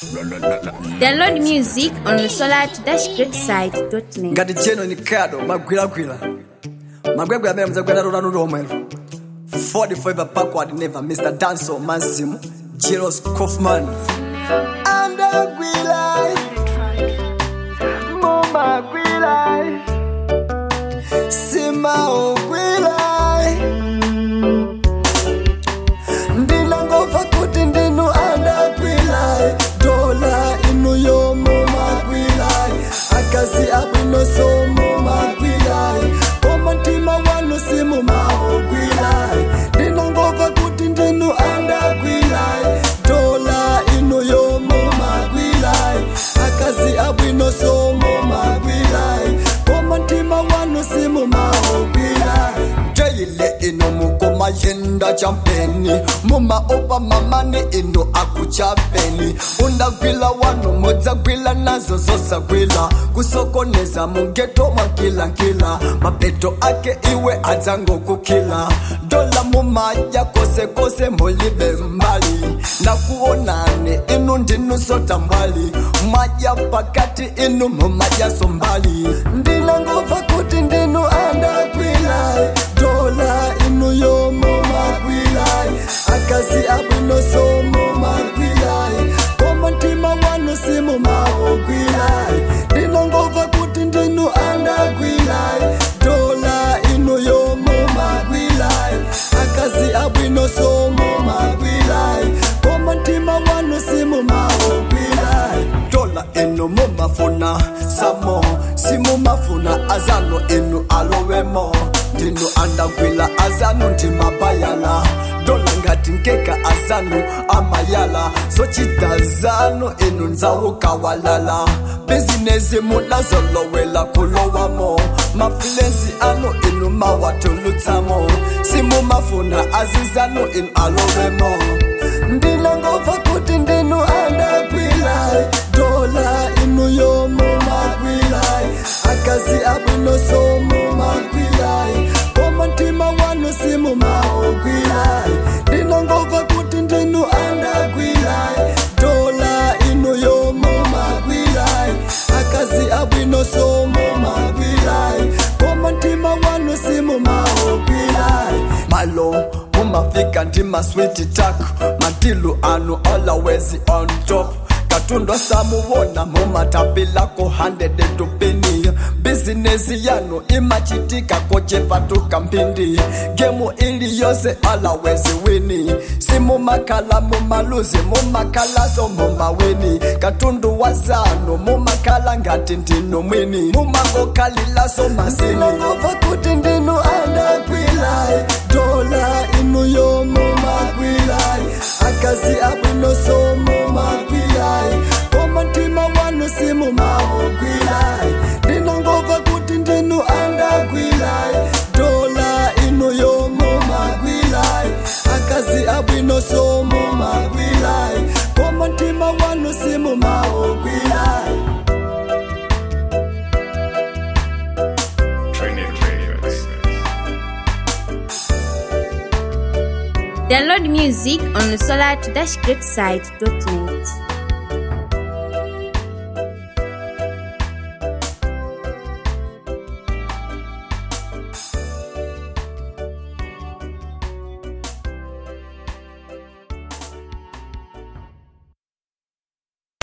Download music on the solar-greatside.net. ngati cheno ni kado magwiragwira magwegwe amene muzagwera lolanu lomwelo 44 backward never mr danso mazimu jeros kaufman andagwilai momagwilai simaugwilai ndinangova kuti ndinu andagwilai dola inu yomomagwilai akazi abwinoso momagwilai omantima wanu simumaugwilai ndinangova kuti ndinu andagwilai dola inu yomomagwilai akazi abwinoso momagwilai omantima wanu simumaugwilai jeyile ino mukoma yenda champeni mumaopa mamani ino akuchapeni undagwila wanu mudzagwila nazo zosagwila kusokoneza mugeto mwakilankila mapeto ake iwe adzangokukila dola mumadya kosekose mulibe mbali nakuonani inu ndinu sota mbali madya pakati inu mumadyaso mbali ndinangova kuti ndinu andagwilai dola inu yomomagwilai akazi abwinosomo magwilai omantima wanu simumaogwilai ndinangova kuti ndinu andagwilai dola inu yomomagwilai akazi abwinosomo magwilai omantima wanu simumaogwilai dola inu mumafuna samo simumafuna azano inu alowemo ndinu andagwila azanu ndimabayala dola ngati nkeka azanu amayala zochita zanu inu nzawukawalala bizinesi munazolowela kulowamo mafilensi anu inu mawatulutsamo simumafuna azizanu inu alowemo ndinangova kuti ndinu andagwilai dola inu yomomagwilai akazi abwinosomo magwilai omantima wanu simumaogwilai ndinangova kuti ndinu andagwilai dola inu yomomagwilai akazi abwinosomo magwilai omantima wanu simumaogwilai malo mumafika ndimaswiti tak matilu anu always on top katundu samuwona mumatapilako 100 tupini bizinesi yanu imachitika kochepatuka mpindi gemu ili yose always wini simumakhala mumaluzi mumakhalaso mumaweni katundu wa zanu mumakhala ngati ndinu mwini mumangokhalilaso masini kuti ndinu andagwilai dola inu yomomagwilai akazi abwinosomo magwilai omantima wanu simumaogwilai ndinangova kuti ndinu andagwilai dola inu yomomagwilai akazi abwinosomo magwilai omantima wanu simumaogwilai Training Radio. Download music on the solar-greatside.net.